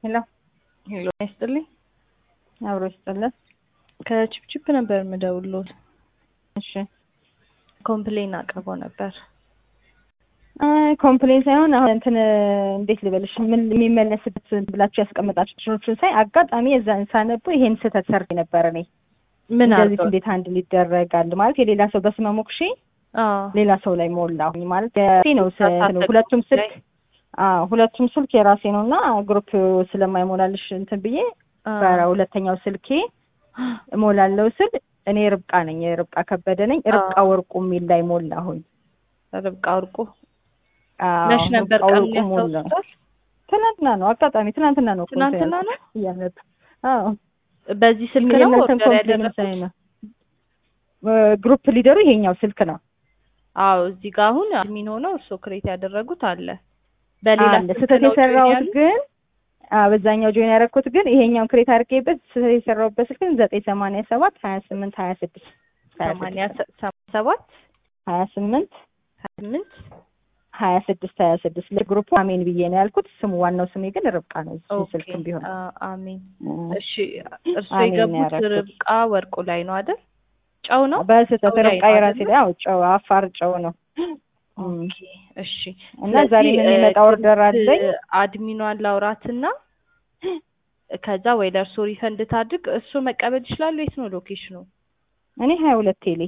ሄሎ ሄሎ ይስጥልኝ። አብሮ ይስጥልን። ከቺፕቺፕ ነበር የምደውልዎት። እሺ ኮምፕሌን አቅርቦ ነበር። አይ ኮምፕሌን ሳይሆን አሁን እንትን እንዴት ልበልሽ ምን የሚመለስበት ብላችሁ ያስቀመጣችሁትን ሳይ አጋጣሚ የዛን ሳነቡ ይሄን ስህተት ሰርቼ ነበር እኔ ምን እንደዚህ አድርገው? እንዴት አንድ ሊደረጋል ማለት የሌላ ሰው በስመ ሞክሼ አዎ ሌላ ሰው ላይ ሞላሁኝ ማለት የራሴ ነው ስ- ተሳሳተ ሁለቱም ላይ? ስልክ አዎ ሁለቱም ስልክ የራሴ ነው እና ግሩፕ ስለማይሞላልሽ እንትን ብዬ አዎ። በሁለተኛው ስልኬ እሞላለሁ ስል እኔ ርብቃ ነኝ ርብቃ ከበደ ነኝ ርብቃ አዎ። ወርቁ የሚል ላይ ሞላሁኝ ርብቃ ወርቁ አዎ፣ መች ነበር ርብቃ ቀኑ ወርቁ ሞላ ያስታውሱታል? ትናንትና ነው አጋጣሚ ትናንትና ነው እኮ እንትን ትናንትና ነው? ያልኩት እያነበብኩ። አዎ በዚህ ስልክ ነው የእናንተን ኦርደር ኮምፕሌን ያደረኩት? ሳይ ነው ግሩፕ ሊደሩ ይሄኛው ስልክ ነው አዎ እዚህ ጋር አሁን አድሚን ሆነው እርስዎ ክሬት ያደረጉት አለ። በሌላ አለ ስልክ ስህተት ነው join የሰራሁት ያሉት? ግን አዎ በዛኛው ጆይን ያደረኩት ግን ይሄኛውን ክሬት አድርጌበት ስህተት የሰራሁበት ስልክ ዘጠኝ ሰማንያ ሰባት ሀያ ስምንት ሀያ ስድስት ሰማንያ ሰ- ሰማንያ ሰባት ሀያ ስምንት ሀያ ስምንት ሀያ ስድስት ሀያ ስድስት ለግሩፑ አሜን ብዬ ነው ያልኩት። ስሙ ዋናው ስሜ ግን ርብቃ ነው። እሱ ኦኬ ስልክም ቢሆን አ- አሜን። እም፣ እሺ እርስዎ አሜን ነው የገቡት ያደረኩት። ርብቃ ወርቁ ላይ ነው አይደል? ጨው ነው? በስህተት ጨው ላይ ርብቃ ነው የራሴ አይደለ? ላይ አዎ ጨው አፋር ጨው ነው እም፣ ኦኬ እሺ። እና ዛሬ ስለዚህ ምን የሚመጣ እ፣ ኦርደር አለኝ አድሚኗን ላውራትና ከዛ ወይ ለእርስዎ ሪፈንድ ታድርግ። እርስዎ መቀበል ይችላሉ? የት ነው ሎኬሽኑ? እኔ ሀያ ሁለት ቴሌ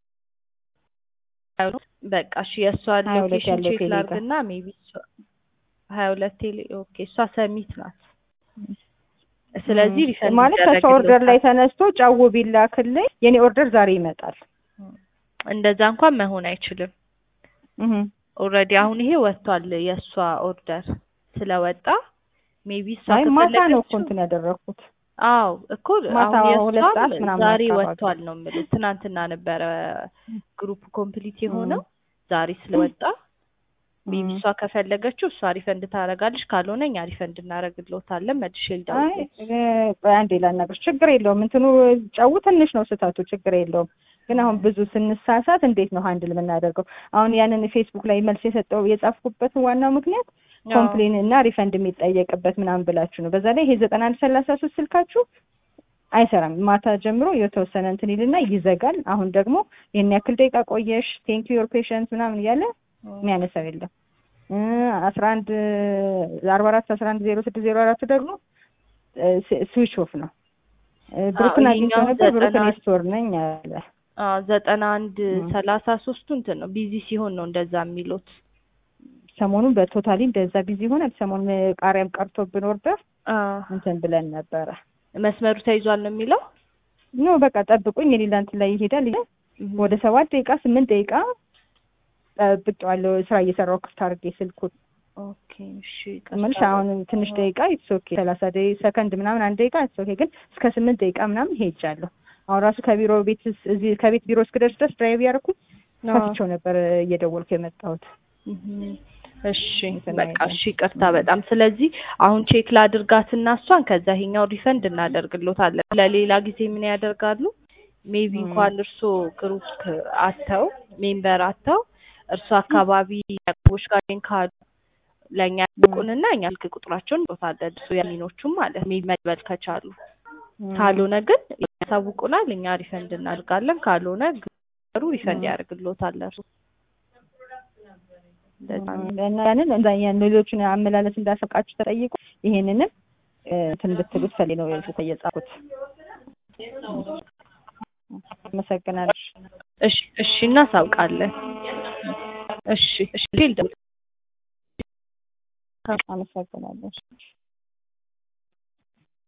በቃ እሺ የእሷን ሀያ ሁለት ሎኬሽን ያለው ቼክ ቴሌ ጋር። ላድርግና ሜቢ ሀያ ሁለት ቴሌ ኦኬ። እሷ ሰሚት ናት። ስለዚህ እም፣ ሪፈንድ ማለት ከእሷ ኦርደር ላይ ተነስቶ ጨው ቢላክልኝ የኔ ኦርደር ዛሬ ይመጣል። እንደዛ እንኳን መሆን አይችልም። እም፣ ኦልሬዲ አሁን ይሄ ወጥቷል። የእሷ ኦርደር ስለወጣ ሜቢ እሷ አይ ማታ ነው እኮ ከፈለገችው እንትን ያደረኩት። አዎ እኮ ማታ አሁን ሁለት ሰዓት የእሷም ምናምን ዛሬ አካባቢ። ወጥቷል ነው የምልህ። ትናንትና ነበረ ግሩፕ ኮምፕሊት የሆነው ዛሬ ስለወጣ ሜቢ እም። እሷ ከፈለገችው እሷ ሪፈንድ ታደርጋለች፣ ካልሆነ እኛ ሪፈንድ እናደርግልዎታለን። መልሼ አይ ልደውልልዎት። እ፣ ቆይ አንዴ ላናግርሽ። ችግር የለውም እንትኑ ጨው ትንሽ ነው ስህተቱ፣ ችግር የለውም። ግን አሁን ብዙ ስንሳሳት እንዴት ነው ሀንድል የምናደርገው? አሁን ያንን ፌስቡክ ላይ መልስ የሰጠው የጻፍኩበት ዋናው ምክንያት ኮምፕሌን እና ሪፈንድ የሚጠየቅበት ምናምን ብላችሁ ነው። በዛ ላይ ይሄ ዘጠና አንድ ሰላሳ ሶስት ስልካችሁ አይሰራም። ማታ ጀምሮ የተወሰነ እንትን ይልና ይዘጋል። አሁን ደግሞ ይህን ያክል ደቂቃ ቆየሽ ቴንክ ዩር ፔሽንት ምናምን እያለ የሚያነሳው የለም። አስራ አንድ አርባ አራት አስራ አንድ ዜሮ ስድስት ዜሮ አራቱ ደግሞ ስዊች ኦፍ ነው። እ፣ ብሩክን አግኝቼው ይሄኛው ነበር። ብሩክን ዘጠና- ስቶር ነኝ አለ። አዎ ዘጠና አንድ እም። ሰላሳ ሶስቱ እንትን ነው ቢዚ ሲሆን ነው እንደዛ የሚሉት። ሰሞኑን በቶታሊ እንደዛ ቢዚ ሆነ። ሰሞኑን ቃሪያም ቀርቶብን ኦርደር አዎ እንትን ብለን ነበረ። መስመሩ ተይዟል ነው የሚለው። ኖ በቃ ጠብቁኝ፣ የሌላ እንትን ላይ ይሄዳል። ወደ ሰባት ደቂቃ ስምንት ደቂቃ ጠብቄዋለሁ። ስራ እየሰራሁ ክፍት አድርጌ ስልኩን ኦኬ እሺ ምንሽ አሁን ትንሽ ደቂቃ ኢትስ ኦኬ ሰላሳ ደቂ ሰከንድ ምናምን አንድ ደቂቃ ኢትስ ኦኬ። ግን እስከ ስምንት ደቂቃ ምናምን ሄጃለሁ። አሁን ራሱ ከቢሮ ቤት ስ- እዚህ ከቤት ቢሮ እስክደርስ ድረስ ድራይቭ ያደረኩኝ ከፍቼው ነበር እየደወልኩ የመጣሁት። እም። እሺ እንትን በቃ አይልም። እሺ ይቅርታ በጣም ስለዚህ አሁን ቼክ ላድርጋትና እሷን ከዛ ይሄኛው ሪፈንድ እናደርግሎታለን። ለሌላ ጊዜ ምን ያደርጋሉ? ሜቢ እም። እንኳን እርሶ ግሩፕ አተው ሜምበር አተው እርሶ አካባቢ ያቆሽ ጋር ካሉ ለእኛ ያልቁንና እኛ ስልክ ቁጥራቸውን እንጦታለን እሱ የሚኖቹም ማለት ሜቢ መቀበል ከቻሉ ካልሆነ ግን ያሳውቁናል። እኛ ሪፈንድ እናድርጋለን። ካልሆነ ግሩ ሪፈንድ እም። ያደርግሎታል እርሱ እንደዛ ነው። እና ያንን እንዳ ያን ሌሎችን አመላለስ እንዳሰቃችሁ ተጠይቁ። ይሄንንም እ፣ እንትን ብትሉት ፈሌ ነው የጻፍኩት። አመሰግናለሁ። እሺ እሺ እናሳውቃለን። እሺ እሺ ፊልድ አመሰግናለሁ።